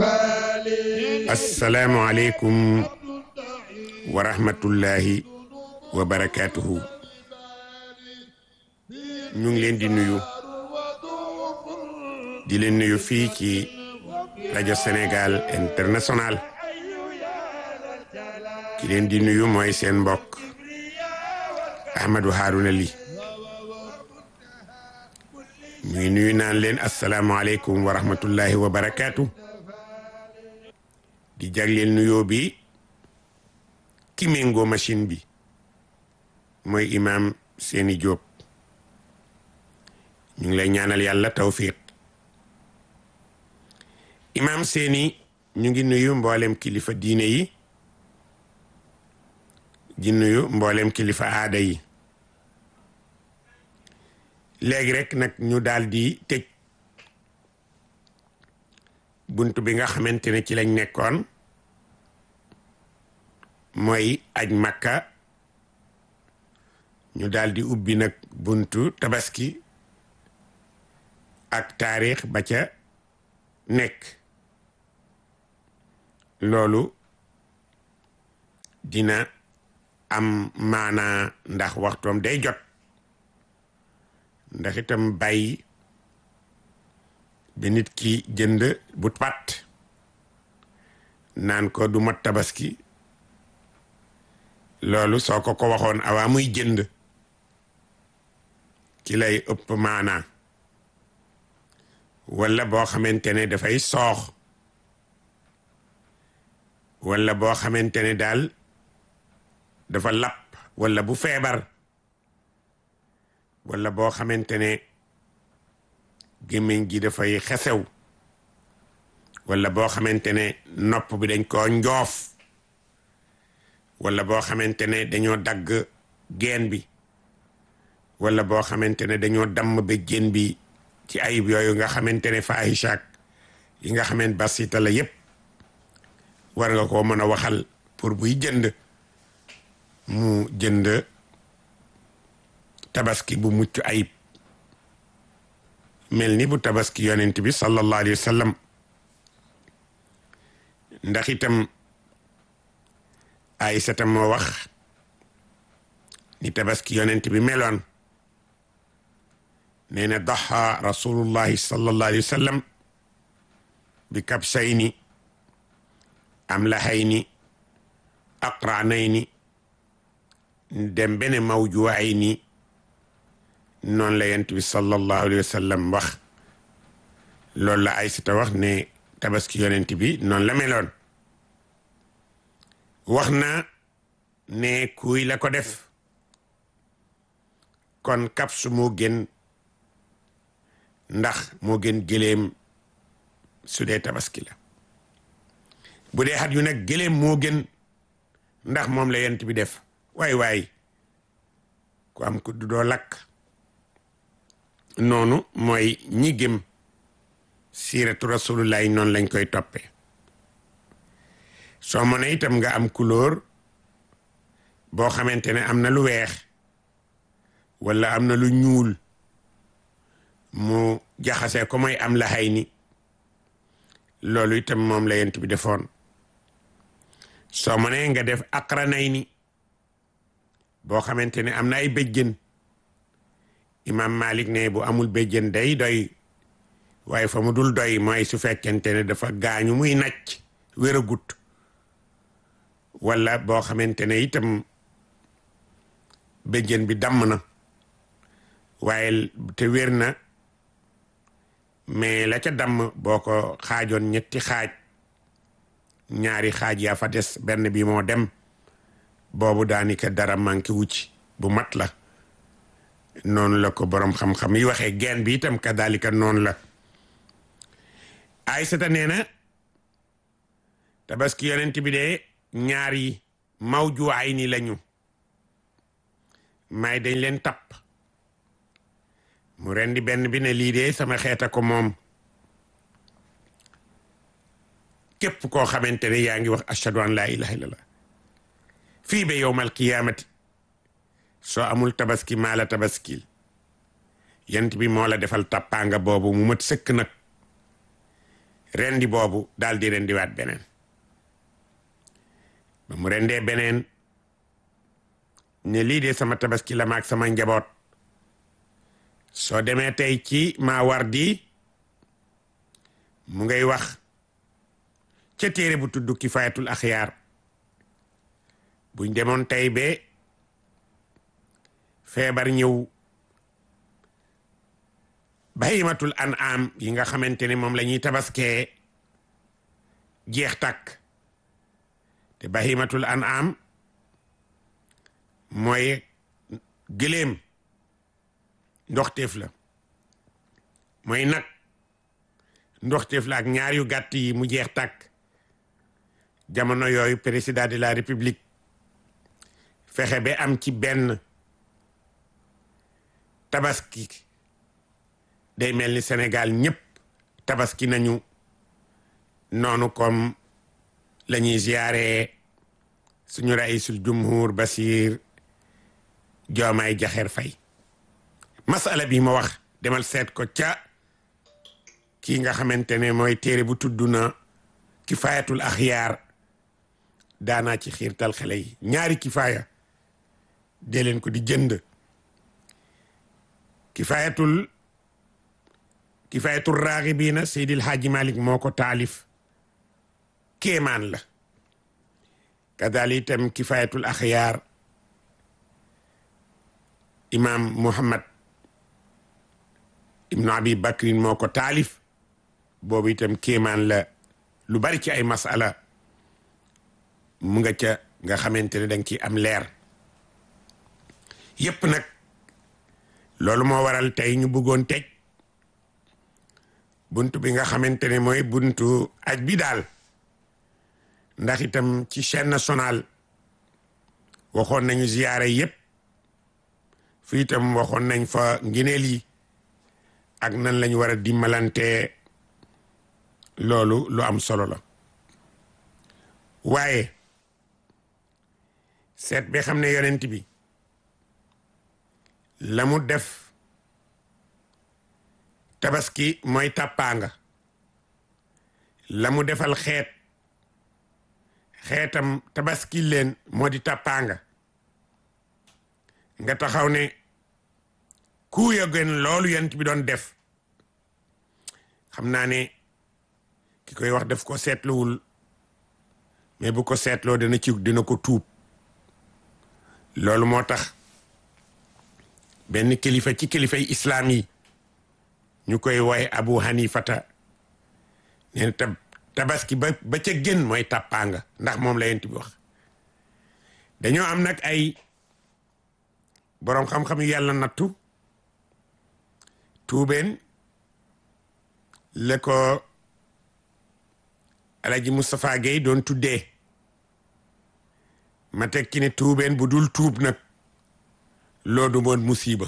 asalaamualeykum wa rahmatullahi wa barakaatuhu ñu ngi leen di nuyu di leen nuyu fii ci rajo Sénégal international ki leen di nuyu mooy seen mbokk Ahmadou Harouna Ly ñuy nuyu naan leen asalaamualeykum wa rahmatullahi wa barakaatu di jagleel nuyoo bi ki méngoo machine bi mooy imaam Seni Diop ñu ngi lay ñaanal yàlla tawfiq imaam Seni ñu ngi nuyu mboolem kilifa diine yi di nuyu mboolem kilifa aada yi léegi rek nag ñu daal di tëj bunt bi nga xamante ne ci lañ nekkoon mooy aj makka ñu daal di ubbi nag buntu tabaski ak taarix ba ca nekk loolu dina am maanaa ndax waxtoom day jot ndax itam bàyyi ba nit ki jënd bu pat naan ko du mat tabaski loolu soo ko ko waxoon awaa muy jënd ci lay ëpp maanaa walla boo xamante ne dafay soox walla boo xamante ne daal dafa lapp walla bu feebar walla boo xamante ne gémmiñ gi dafay xesew walla boo xamante ne nopp bi dañ koo njoof walla boo xamante ne dañoo dagg geen bi walla boo xamante ne dañoo damm béjjén bi ci ayib yooyu nga xamante ne faahishaak yi nga xamante basita la yépp war nga koo mën a waxal pour buy jënd mu jënd tabaski bu mucc ayib mel ni bu tabaski yonent bi sallallahu alayhi wa sallam ndax itam Aysata moo wax ni tabaski yonent bi meloon nee na daxa rasulullahi sallallahu alayhi wa sallam bi kabsayni amlahayni aqranayni dem bene mawjuwayni noonu la yonent bi sallallahu alayhi wa sallam wax loolu la Aysata wax ne tabaski yonent bi noonu la meloon wax na ne kuy la ko def kon kapsu moo gën ndax moo gën gëléem su dee tabaski la bu dee xat yu nag gëléem moo gën ndax moom la yent bi def waay waay ku am ku du doo lakk noonu mooy ñi gëm siiratu rasulullahi noonu lañ koy toppee soo mën a itam nga am couleur boo xamante ne am na lu weex wala am na lu ñuul mu jaxase ko mooy am la xay ni loolu itam moom la yent bi defoon soo mënee nga def aqranay ni boo xamante ne am na ay béjjën imam malik ne bu amul béjjën day doy waaye fa mu dul doy mooy su fekkente ne dafa gaañu muy nacc wéragut wala boo xamante ne itam béjjën bi damm na waaye te wér na mais la ca damm boo ko xaajoon ñetti xaaj ñaari xaaj yaa fa des benn bi moo dem boobu daanaka dara manqué wu ci bu mat la noonu la ko boroom xam-xam yi waxee geen bi itam kadalika noonu la Aysata nee na tabaski yonent bi de ñaar yi mawju ay ni lañu may dañ leen tapp mu rendi benn bi ne lii de sama xeeta ko moom képp koo xamante ne yaa ngi wax ashhadu an laa ilaha illallah fii ba yowmal qiyaamati soo amul tabaski maa la tabaskil yent bi moo la defal tàppaanga boobu mu mat sëkk nag rendi boobu daal di rendiwaat beneen ba mu rendee beneen ne lii de sama tabaski la maag sama njaboot soo demee tey ci Maawardi mu ngay wax ca téere bu tudd Kifayatul Axyaar buñ demoon tey be feebar ñëw bahimatul an'am yi nga xamante ne moom la ñuy tabaskee jeex takk te bahimatul an'am mooy gëléem ndoxteef la mooy nag ndoxteef la ak ñaar yu gàtt yi mu jeex tàkk jamono yooyu président de la république fexe ba am ci benn tabaski day mel ni Sénégal ñëpp tabaski nañu noonu comme la ñuy ziyaare suñu raisul jumhur Basir Diomaye Diakhar Faye masala bi ma wax demal seet ko ca kii nga xamante ne mooy téere bu tudd na kifayatul axyaar daanaa ci xiirtal xale yi ñaari kifaaya dee leen ko di jënd kifayatul kifayatul raaxibiina Seydil Haaji Malik moo ko taalif kéemaan la kadali itam kifayatul axyaar imam Muhammad ibnu abi bakrin moo ko taalif boobu itam kéemaan la lu bari ci ay masala mu nga ca nga xamante ne danga ci am leer yépp nag loolu moo waral tey ñu bëggoon teg buntu bi nga xamante ne mooy buntu aj bi daal ndax itam ci chaîne nationale waxoon nañu ziyaare yépp fii itam waxoon nañ fa ngineel yi ak nan lañu war a dimbalante loolu lu am solo la waaye seet bi xam ne yonent bi la mu def tabaski mooy tàppaanga la mu defal xeet xeetam tabaski leen moo di tàppaanga nga taxaw ne ku ya gën loolu yonent bi doon def xam naa ne ki koy wax def ko seetluwul mais bu ko seetloo dina ci dina ko tuub loolu moo tax benn kilifa ci kilifay islaam yi ñu koy woy abu hanifata neen tab tabaski ba ba ca gën mooy tàppaanga ndax moom la yent bi wax dañoo am nag ay boroom xam-xam yu yàlla nattu tuubeen la ko alaji Moustapha Gueye doon tuddee ma teg ci ne tuubeen bu dul tuub nag loolu moon musiba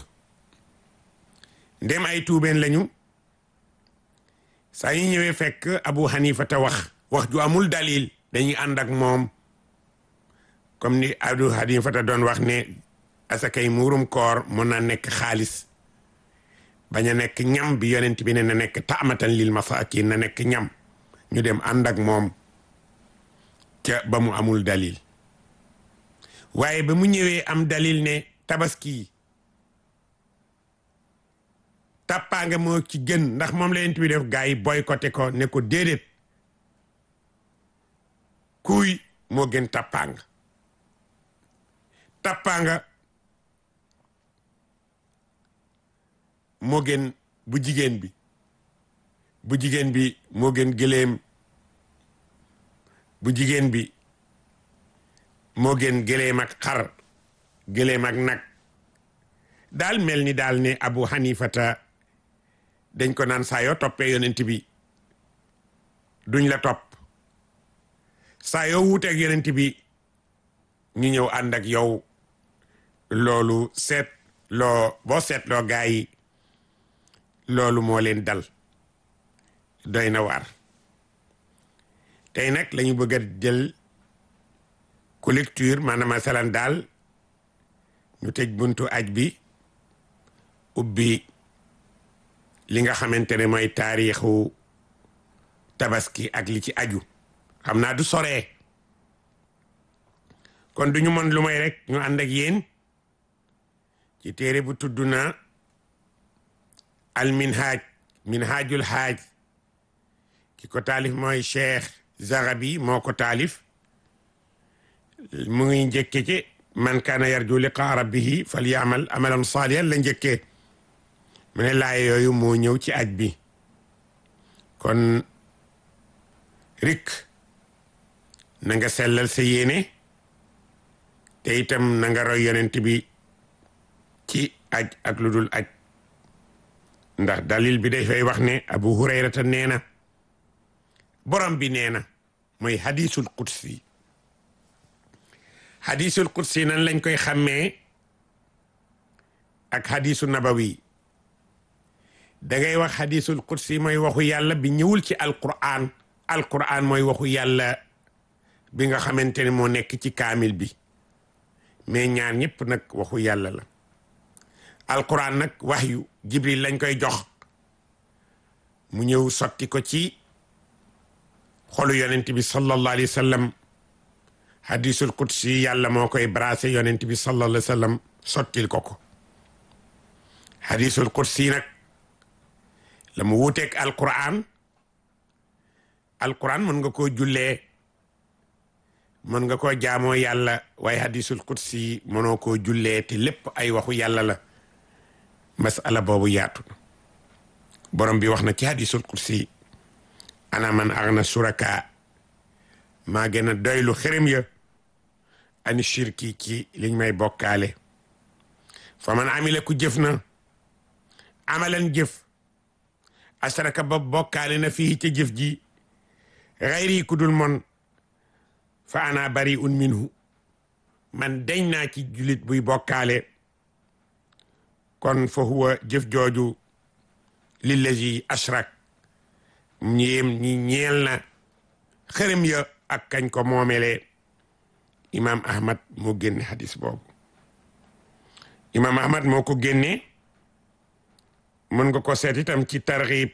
ndem ay tuubeen lañu saa ñu ñëwee fekk Abu Hanifa te wax wax ju amul dalil dañuy ànd ak moom comme ni Abu Hanifa te doon wax ne asakay muurum koor mën na nekk xaalis bañ a nekk ñam bi yonent bi ne na nekk taamatan lil masakin na nekk ñam ñu dem ànd ak moom ca ba mu amul dalil waaye ba mu ñëwee am dalil ne tabaski tàppaanga moo ci gën ndax moom la yonent bi def gaa yi boycotté ko ne ko déedéet kuy moo gën tàppaanga tàppaanga moo gën bu jigéen bi bu jigéen bi moo gën gëléem bu jigéen bi moo gën gëléem ak xar gëléem ak nag daal mel ni daal ne Abu Hanifata dañ ko naan saa yoo toppee yonent bi duñ la topp saa yoo wuuteeg yonent bi ñu ñëw ànd ak yow loolu seet loo boo seetloo gaa yi loolu moo leen dal doy na waar tey nag lañu bëgg a jël collecture maanaam masalan daal ñu tëj buntu aj bi ubbi li nga xamante ne mooy taarixu tabaski ak li ci aju xam naa du soree kon duñu mën lu may rek ñu ànd ak yéen ci téere bu tudd na al minhaj minhajul haaj ki ko taalif mooy cheikh zarabi moo ko taalif mu ngi njëkke ci man kaana yarju liqaa rabbihi fal yaamal amalan saalihan la njëkkee mu ne laay yooyu moo ñëw ci aj bi kon rik na nga sellal sa yéene te itam na nga roy yonent bi ci aj ak lu dul aj ndax dalil bi day fay wax ne abu hurayrata nee na borom bi nee na mooy hadisul qudsi hadisul qudsi nan lañ koy xàmmee ak hadisu nabawi da ngay wax hadisul qudsi mooy waxu yàlla bi ñëwul ci alquran alquran mooy waxu yàlla bi nga xamante ne moo nekk ci kaamil bi mais ñaar ñëpp nag waxu yàlla la alquran nag wax yu jibril lañ koy jox mu ñëw sotti ko ci xolu yonent bi sallallahu alayhi wa sallam hadisul qudsi yàlla moo koy brasé yonent bi sallallahu alayhi wa sallam sottil ko ko hadisul qudsi nag la mu wuuteeg alquran alquran mën nga koo jullee mën nga koo jaamoo yàlla waaye hadisul qudsi mënoo koo jullee te lépp ay waxu yàlla la masala boobu yaatu na borom bi wax na ci hadisul qudsi ana man agna suraka maa gën a doylu xërëm ya ani shirki ci liñ may bokkaale fa man amila ku jëf na amalan jëf asaraka ba bokkaale na fii ca jëf ji xayri ku dul mon fa ana bari un minhu man deñ naa ci julit buy bokkaale kon fa huwa jëf jooju lillazi ashrak ñéem ñi ñeel na xërëm ya ak kañ ko moomelee imam ahmad moo génne hadis boobu imam ahmad moo ko génne mën nga ko seet itam ci targhib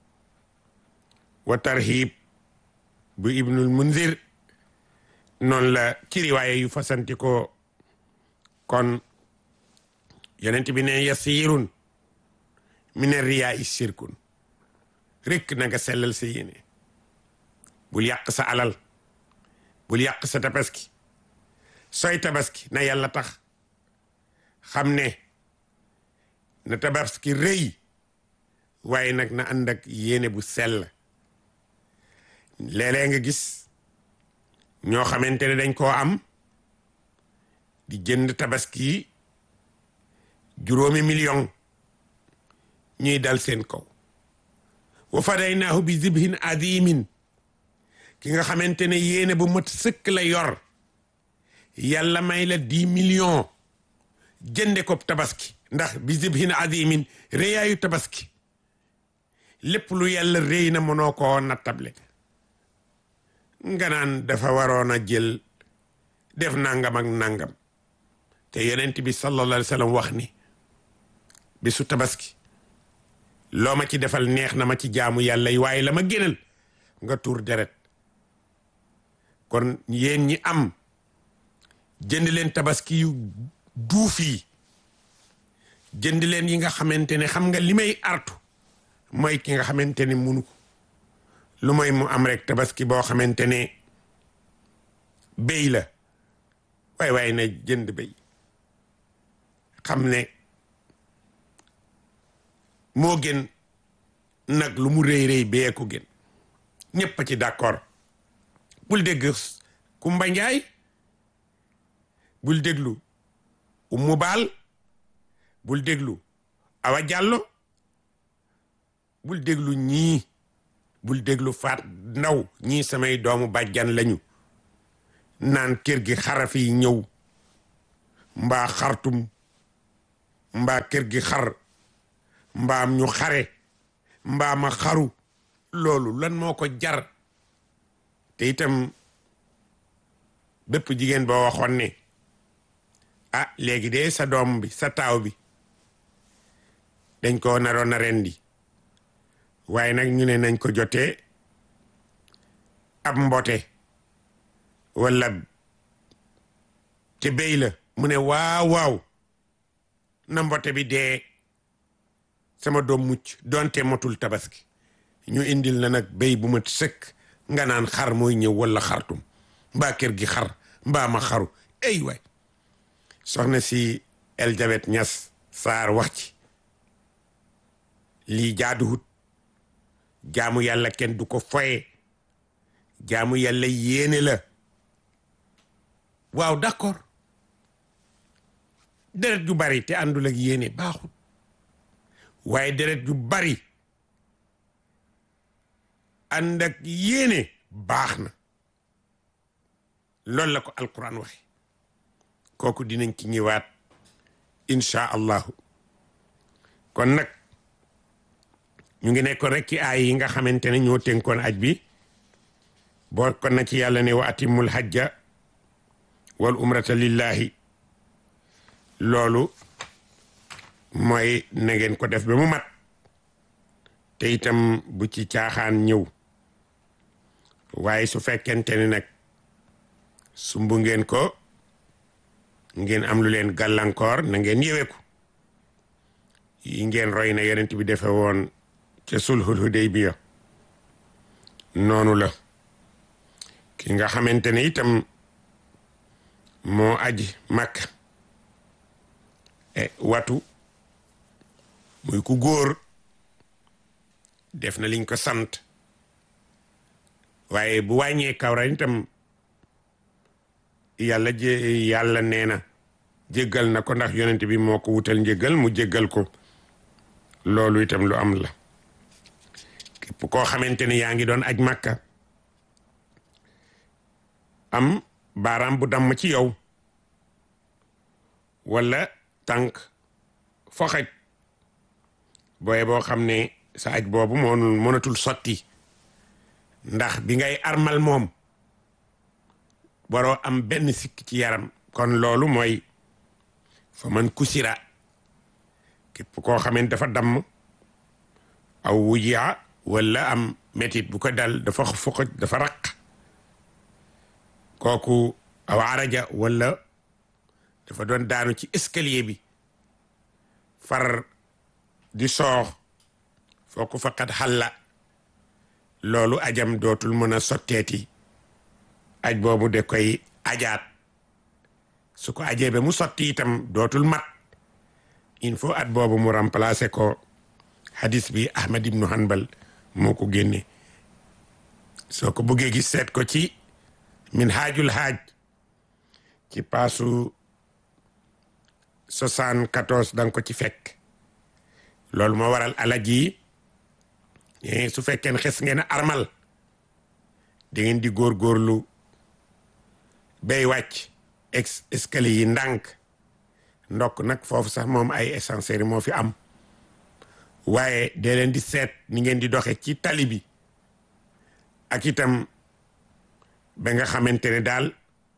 wa tarhib bu ibnul munzir noonu la ci riwaaye yu fasanti ko kon yonent bi ne yasirun min riyaa i shirkun rek na nga sellal sa yéene bul yàq sa alal bul yàq sa tabaski sooy tabaski na yàlla tax xam ne na tabaski rëy waaye nag na ànd ak yéene bu sell léeg-léeg nga gis ñoo xamante ne dañ koo am di jënd tabaski juróomi million ñuy dal seen kaw wa fadaynaahu bi zibhin adimin ki nga xamante ne yéene bu mat sëkk la yor yàlla may la dix millions jënde ko tabaski ndax bi zibhin adimin réyaayu tabaski lépp lu yàlla réy na mënoo koo nattable nga naan dafa waroon a jël def nangam ak nangam te yonent bi sallallahu alayhi wa sallam wax ni bisu tabaski loo ma ci defal neex na ma ci jaamu yàlla yi waaye la ma gënal nga tuur deret kon yéen ñi am jënd leen tabaski yu duuf yi jënd leen yi nga xamante ne xam nga li may artu mooy ki nga xamante ne munu ko lu mooy mu am rek tabaski boo xamante ne béy la waay waaye na jënd béy xam ne moo gën nag lu mu rëy rëy bee ko gën ñëpp a ci d'accord bul dégg Kumba Njaay bul déglu Umu Baal bul déglu Awa Jàllo bul déglu ñii bul déglu Faat Ndaw ñii samay doomu bàjjan lañu naan kër gi xaraf yi ñëw mbaa xartum mbaa kër gi xar mbaam ñu xare mbaa ma xaru loolu lan moo ko jar te itam bépp jigéen boo waxoon ne ah léegi de sa doom bi sa taaw bi dañ ko naroon a rendi waaye nag ñu ne nañ ko jotee ab mbote wala te béy la mu ne waaw waaw na mbote bi dee sama doom mucc donte motul tabaski ñu indil na nag béy bu ma sëkk nga naan xar mooy ñëw wala xartum mbaa kër gi xar mbaa ma xaru ay waay soxna si Elisabeth Ñas Saar wax ci lii jaaduwut jaamu yàlla kenn du ko foye jaamu yàlla yéene la waaw d'accord deret ju bari te àndul ak yéene baaxul waaye deret ju bari ànd ak yéene baax na loolu la ko alquran waxe kooku dinañ ci ñëwaat insha allahu kon nag ñu ngi nekkoon rek ci aay yi nga xamante ne ñoo tënkoon aj bi boo kon na ci yàlla ne wa atimul hajja wal umrata lillahi loolu mooy na ngeen ko def ba mu mat te itam bu ci caaxaan ñëw waaye su fekkente ne nag sumbu ngeen ko ngeen am lu leen gàllankoor na ngeen yeweku yi ngeen roy na yonent bi defe woon ca sulhul hudaybiya noonu la ki nga xamante ne itam moo aji makka e watu muy ku góor def na liñ ko sant waaye bu wàññee kawra itam yàlla jé yàlla nee na jéggal na ko ndax yonent bi moo ko wutal njéggal mu jéggal ko loolu itam lu am la képp koo xamante ne yaa ngi doon aj màkka am baaraam bu damm ci yow wala tànk foxaj booye boo xam ne sa aj boobu moonul mënatul sotti ndax bi ngay armal moom waroo am benn sikk ci yaram kon loolu mooy fa man kusira képp koo xamante dafa damm aw wujia wala am métit bu ko dal dafa foxaj dafa raq kooku aw araja wala dafa doon daanu ci escalier bi far di soox fooku faqat xalla loolu ajam dootul mën a sotteeti aj boobu de koy ajaat su ko ajee ba mu sotti itam dootul mat il faut at boobu mu remplacer ko hadis bi Ahmad ibnu Hanbal moo ko génne soo ko bëggee gis seet ko ci min haajul haaj ci paasu soixante-quatorze danga ko ci fekk loolu moo waral alaj yi su fekkee xes ngeen armal da ngeen di góorgóorlu bay wàcc ex escalier yi ndànk ndokk nag foofu sax moom ay ascenseur moo fi am waaye dee leen di seet ni ngeen di doxe ci tali bi ak itam ba nga xamante ne daal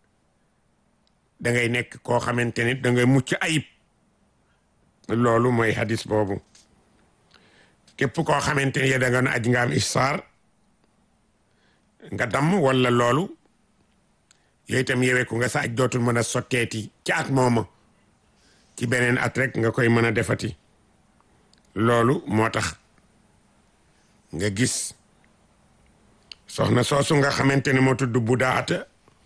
da ngay nekk koo xamante ne da ngay mucc ayib loolu mooy hadis boobu képp koo xamante ne da nga ne aj nga am issaar nga damm wala loolu yooyu itam yeweeku nga sa aj dootul mën a sotteeti ci at mooma ci beneen at rek nga koy mën a defati loolu moo tax nga gis soxna soosu nga xamante ne moo tudd Budaata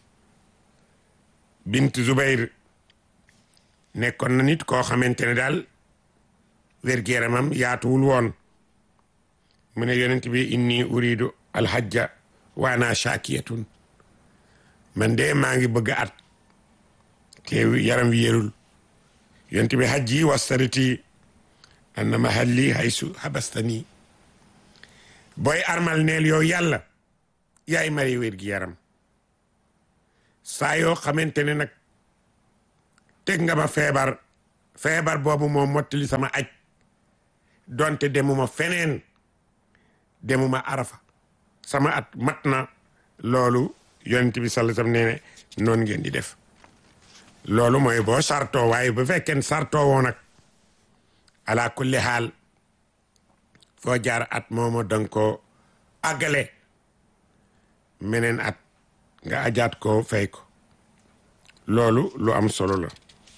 bint Zubayr nekkoon na nit koo xamante ne daal wér-gu-yaramam yaatuwul woon mu ne yonent bi inni uridu alhajja wa ana shakiyatun man de maa ngi bëgg at te yaram wi yérul yonent bi hajji wastariti anna mahalli haysu habastani booy armal neel yow yàlla yaay mari wér gi yaram saa yoo xamante ne nag teg nga ma feebar feebar boobu moo mottali sama aj donte demuma feneen demuma arafa sama at mat na loolu yonent bi sallallahu alayhi wasallam nee ne noonu ngeen di def loolu mooy boo sartoo waaye bu fekkee sartoo woo nag ala kulli xaal foo jaar at moomo danga ko àggale meneen at nga ajaat ko fay ko loolu lu am solo la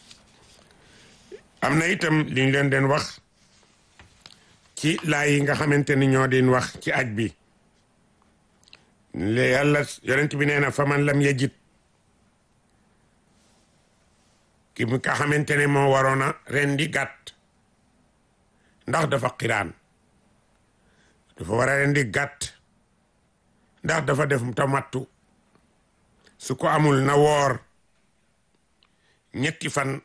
am na itam li ñu leen den wax ci laay yi nga xamante ni ñoo din wax ci aj bi le yàlla yonent bi nee na fa man lam yajid ki mu nga xamante ne moo waroon a rendi gàtt ndax dafa xiraan dafa war a rendi gàtt ndax dafa def tamattu su ko amul na woor ñetti fan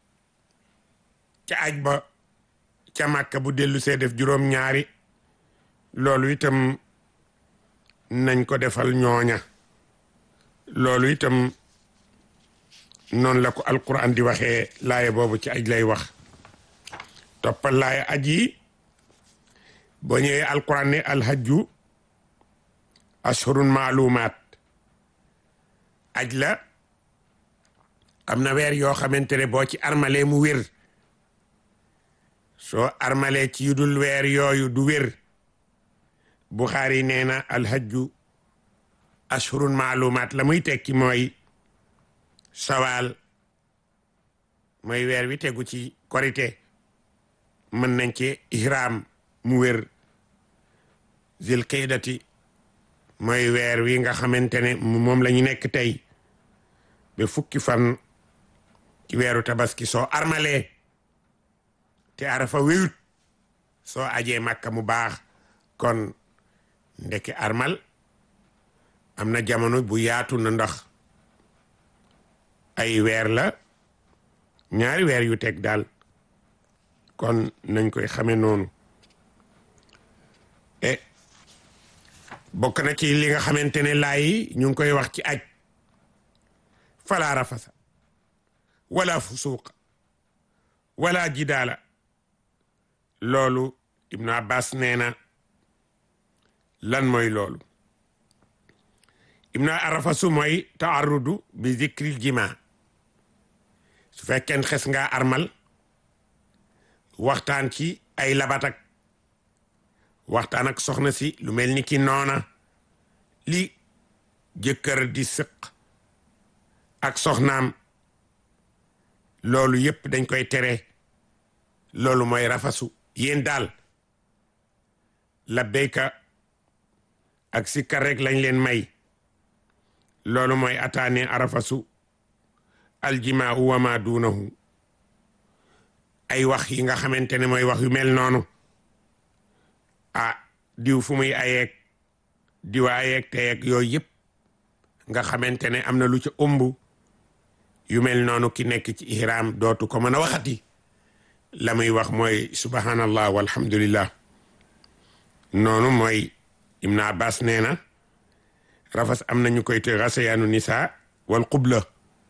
ca aj ba ca màkka bu dellu see def juróom ñaari loolu itam nañ ko defal ñooña loolu itam noonu la ko alquran di waxee laaya boobu ci aj lay wax toppal laaya aj yi boo ñëwee alquran ne alhajju ashurun maalumaat aj la am na weer yoo xamante ne boo ci armalee mu wér soo armalee ci yu dul weer yooyu du wér Buxaari nee na alhajju ashurun maalumaat la muy tekki mooy sawaal mooy weer wi tegu ci korite mën nañ ci ihram mu wér zil qeydati mooy weer wi nga xamante ne moom la ñu nekk tey ba fukki fan ci weeru tabaski soo armalee te arafa wéyut soo ajee màkka mu baax kon ndeke armal am na jamono bu yaatu na ndax ay weer la ñaari weer yu teg daal kon nañ koy xame noonu e bokk na ci li nga xamante ne laay ñu ngi koy wax ci aj fala rafasa wala fusuuqa wala jidaala loolu ibnu abbas nee na lan mooy loolu ibnu arafasu mooy taarudu bi zikril jima su fekkeen xes nga armal waxtaan ci ay labatak waxtaan ak soxna si lu mel ni ki noona li jëkkër di sëq ak soxnaam loolu yépp dañ koy tere loolu mooy rafasu yéen daal labbayka ak sikkar rek lañ leen may loolu mooy ataane arafasu aljimaau wa ma duunahu ay wax yi nga xamante ne mooy wax yu mel noonu ah diw fu muy ayeeg diwa ayeeg teyeeg yooyu yëpp nga xamante ne am na lu ca ëmb yu mel noonu ki nekk ci ihram dootu ko mën a waxati la muy wax mooy subhanallah walhamdulillah noonu mooy ibn abbas nee na rafas am nañu koy te rasayaanu nisa wal qubla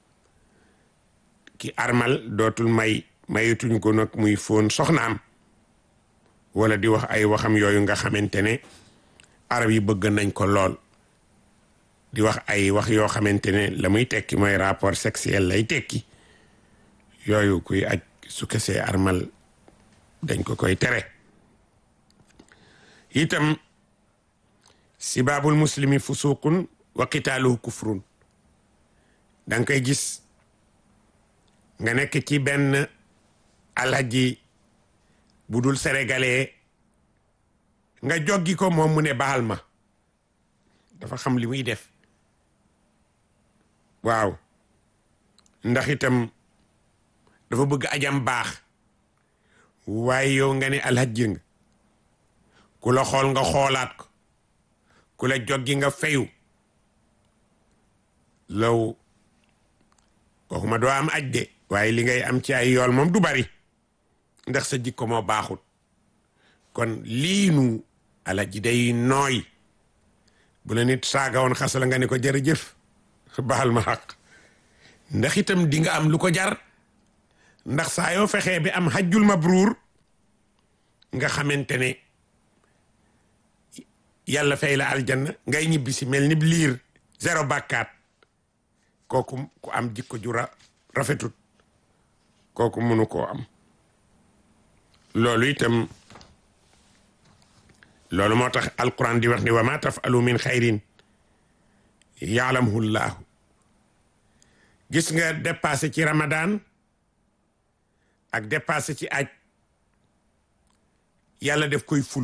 ki armal dootul may mayituñ ko nag muy foon soxnaam wala di wax ay waxam yooyu nga xamante ne arab yi bëgg nañ ko lool di wax ay wax yoo xamante ne la muy tekki mooy rapport sexuel lay tekki yooyu kuy aj su kesee armal dañ ko koy tere itam sibaabul muslimi fusuqun wa qitaaluhu kufrun danga koy gis nga nekk ci benn alhaji bu dul sénégalais nga joggi ko moom mu ne baal ma dafa xam li muy def waaw ndax itam dafa bëgg ajam baax waaye yow nga ne alhaji nga ku la xool nga xoolaat ko ku la joggi nga fayu law waxuma doo am aj de waaye li ngay am ci ay yool moom du bari ndax sa jikko moo baaxut kon lii nu alaji day nooy bu la nit saaga woon xas la nga ne ko jërëjëf baal ma xaq ndax itam di nga am lu ko jar ndax saa yoo fexee bi am hajjul mabruur nga xamante ne yàlla fay la aljanna ngay ñibbi si mel ni liir zéro bàkkaat kooku ku am jikko ju rafetut kooku mënu koo am loolu itam loolu moo tax alquran di wax ni wa ma tafalu min xayrin yaalamhu llaahu gis nga dépassé ci ramadan ak dépassé ci aj yàlla def koy ful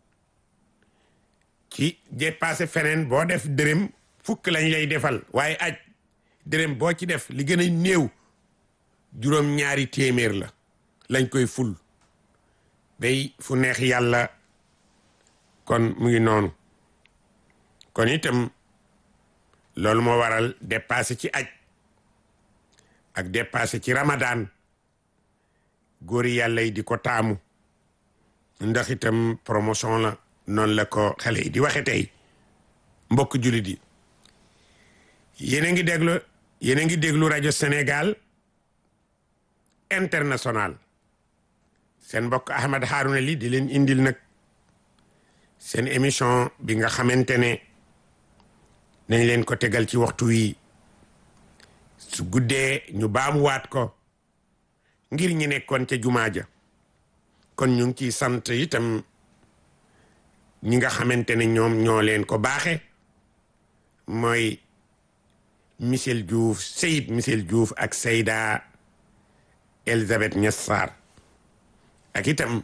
ci dépassé feneen boo def dërëm fukk lañ lay defal waaye aj dërëm boo ci def li gën a néew juróom ñaari téeméer la lañ koy ful bay fu neex yàlla kon mu ngi noonu kon itam loolu moo waral dépassé ci aj ak dépassé ci ramadan góori yàlla yi di ko taamu ndax itam promotion la noonu la ko xale yi di waxe tey mbokk jullit yi yéen a ngi déglu yéen a ngi déglu rajo Sénégal international seen mbokk Ahmed Harouna Ly di leen indil nag seen émission bi nga xamante ne nañ leen ko tegal ci waxtu wi su guddee ñu baamuwaat ko ngir ñi nekkoon ca jumaa ja kon ñu ngi ciy sant itam ñi nga xamante ne ñoom ñoo leen ko baaxe mooy Michel Diouf Seyid Michel Diouf ak Seyda Elisabeth Niass Sarr ak itam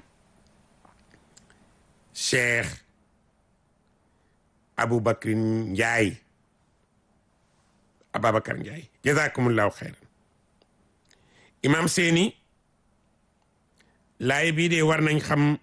Cheikh Aboubacrin Ndiaye Ababacar Ndiaye jazakumullahu xeyran imam seeni laay bii de war nañ xam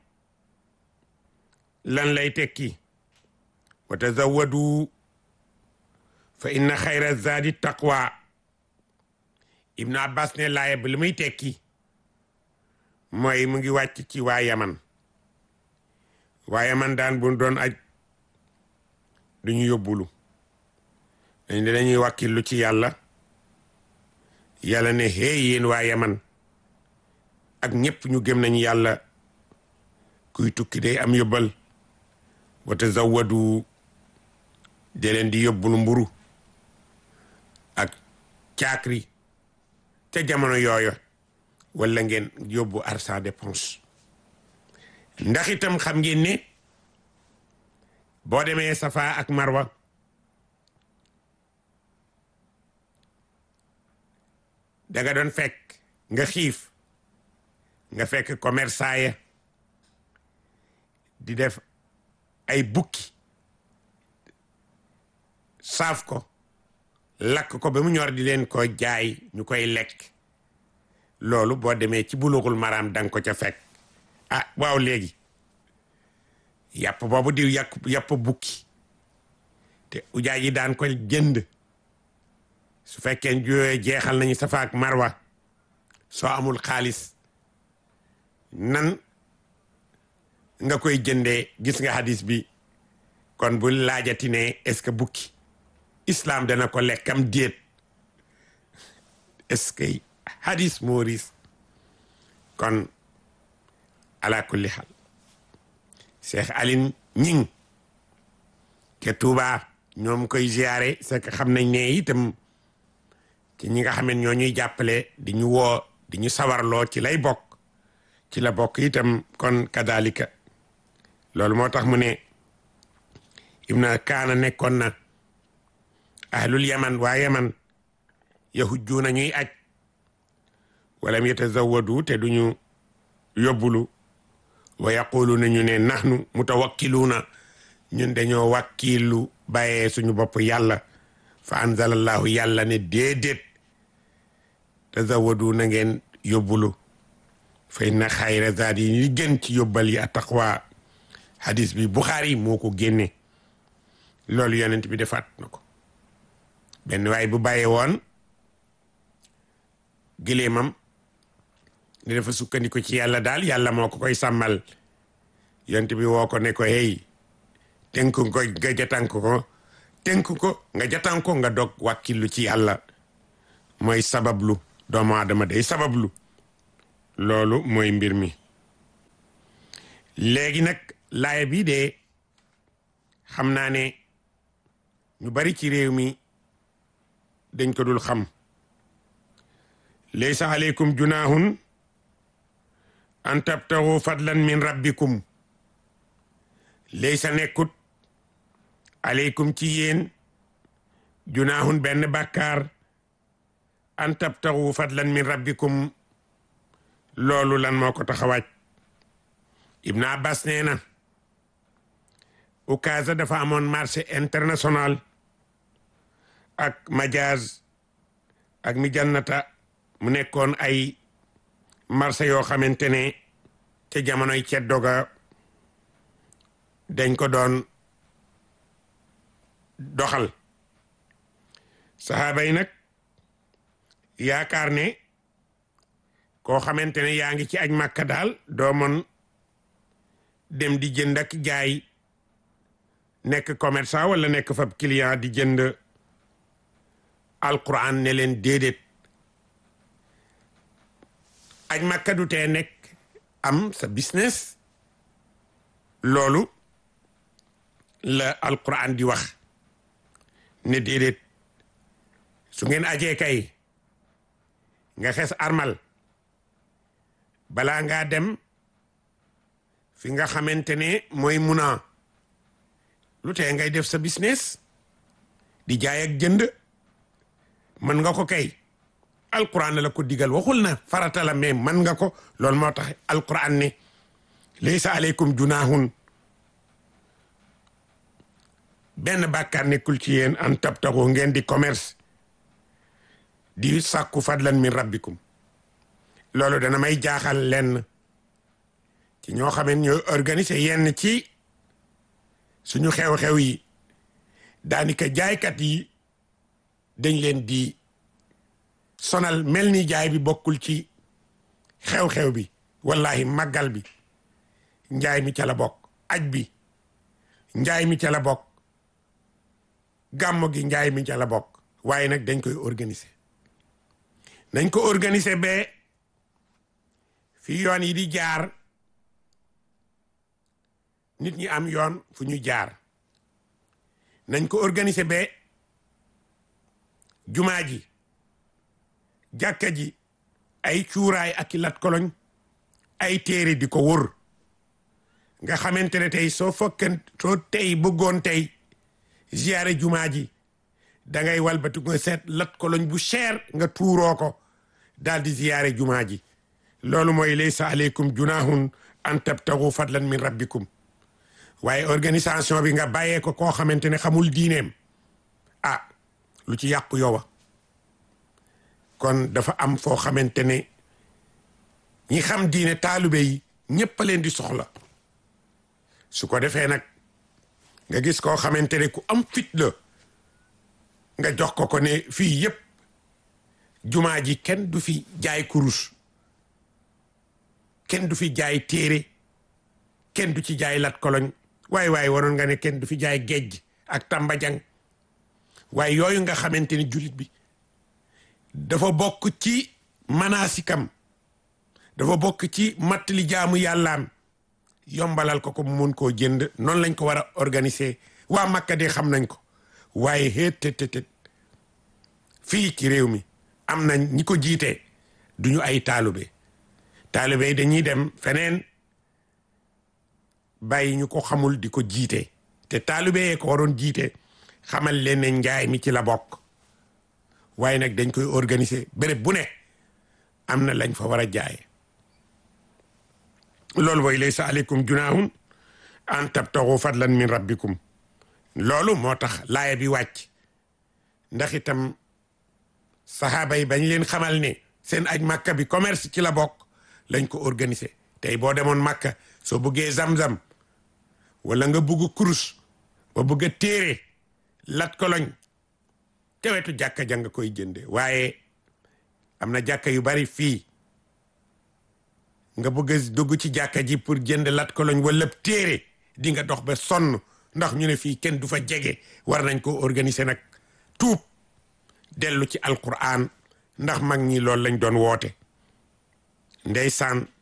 lan lay tekki wa tazawwadu fa inna xayra zaadi taqwa ibnu abbas ne laaya bi li muy tekki mooy mu ngi wàcc ci waa yaman waa yaman daan bu doon aj duñu yóbbulu dañ dañuy wàkkillu ci yàlla yàlla ne hey yéen waa yaman ak ñëpp ñu gëm nañu yàlla kuy tukki day am yóbbal wa tazawwadu de leen di yóbbulu mburu ak caakri te jamono yooyo wala ngeen yóbbu arsa dépense ndax itam xam ngeen ne boo demee safa ak marwa danga doon fekk nga xiif nga fekk commerçant ya di def ay bukki saaf ko lakk ko ba mu ñor di leen ko jaay ñu koy lekk loolu boo demee ci buluxul maraam danga ko ca fekk ah waaw léegi yàpp boobu di yàpp yàpp bukki te ujaay yi daan ko jënd su fekkee jooyee jeexal nañu safa ak marwa soo amul xaalis nan nga koy jëndee gis nga hadis bi kon bu laajati ne est-ce que bukki islam dana ko lekkam déet est-ce que hadis mooris kon ala kulli xaal Cheikh Aline ñing ke Touba ñoom koy ziare c'est que xam nañ ne itam ci ñi nga xam ne ñoo ñuy jàppale di ñu woo di ñu sawarloo ci lay bokk ci la bokk itam kon kadalika loolu moo tax mu ne ibna kaana nekkoon na ahlul yaman waa yaman yahujjuuna ñuy aj walam yatazawadu te duñu yóbbulu wa yaquluuna ñu ne nahnu mutawakkiluuna ñun dañoo wàkkiilu bàyyee suñu bopp yàlla fa anzalallahu yàlla ne déedéet tazawadu na ngeen yóbbulu fa inna xayra zaadi yi li gën ci yóbbal yi attaqwa hadis bi Buxaari moo ko génne loolu yonent bi defaat na ko benn waay bu bàyyee woon gileemam ne dafa sukkandiku ci yàlla daal yàlla moo ko koy sàmmal yonent bi woo ko ne ko hey tënk ko nga jatank ko tënk ko nga jatan ko nga dog wàkkillu ci yàlla mooy sabablu doomu aadama day sabablu loolu mooy mbir mi léegi nag laaya bii de xam naa ne ñu bari ci réew mi dañ ko dul xam laysa aleykum junahun an tabtaxu fadlan min rabbikum laysa nekkut aleykum ci yéen junaahun benn bàkkaar an tabtaxu fadlan min rabbikum loolu lan moo ko tax a wàcc Ibn Abbas nee na Ukaasa dafa amoon marché international ak Majaz ak mi jannata mu nekkoon ay marché yoo xamante ne ca jamonoy ceddo ga dañ ko doon doxal saxaaba yi nag yaakaar ne koo xamante ne yaa ngi ci aj màkka daal doo mën dem di jënd ak jaay nekk commerçant wala nekk fab client di jënd alquran ne leen déedéet aj màkka du tee nekk am sa business loolu la alquran di wax ne déedéet su ngeen ajee kay nga xes armal balaa ngaa dem fi nga xamante ne mooy muna lu tee ngay def sa business di jaay ak jënd mën nga ko kay alquran la ko digal waxul na farata la mais mën nga ko loolu moo tax alquran ne laysa aleykum junahun benn bàkkaar nekkul ci yéen an tabtaxu ngeen di commerce di sàkku fadlan min rabbikum loolu dana may jaaxal lenn ci ñoo xamee ñooy organiser yenn ci suñu xew-xew yi daanaka jaaykat yi dañ leen di sonal mel ni jaay bi bokkul ci xew-xew bi wallahi màggal bi njaay mi ca la bokk aj bi njaay mi ca la bokk gàmmo gi njaay mi ca la bokk waaye nag dañ koy organiser nañ ko organiser ba fi yoon yi di jaar nit ñi am yoon fu ñu jaar nañ ko organiser ba jumaa ji jàkka ji ay cuuraay ak i lat koloñ ay téere di ko wër nga xamante ne tey soo fokkan soo tey bëggoon tey ziyaare jumaa ji dangay walbati nga seet lat koloñ bu cher nga tuuroo ko daal di ziyaare jumaa ji loolu mooy laysa aleykum junahun an tabtagu fadlan min rabbikum waaye organisation bi nga bàyyee ko koo xamante ne xamul diineem ah lu ci yàqu yowa kon dafa am foo xamante ne ñi xam diine taalibe yi ñépp a leen di soxla su ko defee nag nga gis koo xamante ne ku am fit la nga jox ko ko ne fii yépp jumaa ji kenn du fi jaay kurus kenn du fi jaay téere kenn du ci jaay lat koloñ waaye waaye waroon nga ne kenn du fi jaay géej ak tambajang waaye yooyu nga xamante ni jullit bi dafa bokk ci manaasikam dafa bokk ci mattali jaamu yàllaam yombalal ko ko mu mun koo jënd noonu lañ ko war a organiser waa Makka de xam nañ ko waaye xeet tët fii ci réew mi am nañ ñi ko jiite duñu ay taalube taalube yi dañuy dem feneen bàyyi ñu ko xamul di ko jiite te taalube yee ko waroon jiite xamal leen ne njaay mi ci la bokk waaye nag dañ koy organiser béréb bu ne am na lañ fa war a jaaye loolu mooy laysa aleykum junahun an tabtaxu fadlan min rabbikum loolu moo tax laaya bi wàcc ndax itam saxaaba yi bañ leen xamal ne seen aj màkka bi commerce ci la bokk lañ ko organiser tey boo demoon màkka soo bëggee zam-zam wala nga bugg kurus ba bëgg a téere lat koloñ te wetu jàkka ja nga koy jënde waaye am na jàkka yu bari fii nga bëgg a dugg ci jàkka ji pour jënd lat koloñ wala téere di nga dox ba sonn ndax ñu ne fii kenn du fa jege war nañ ko organiser nag tuub dellu ci alquran ndax mag ñi loolu lañ doon woote ndeysaan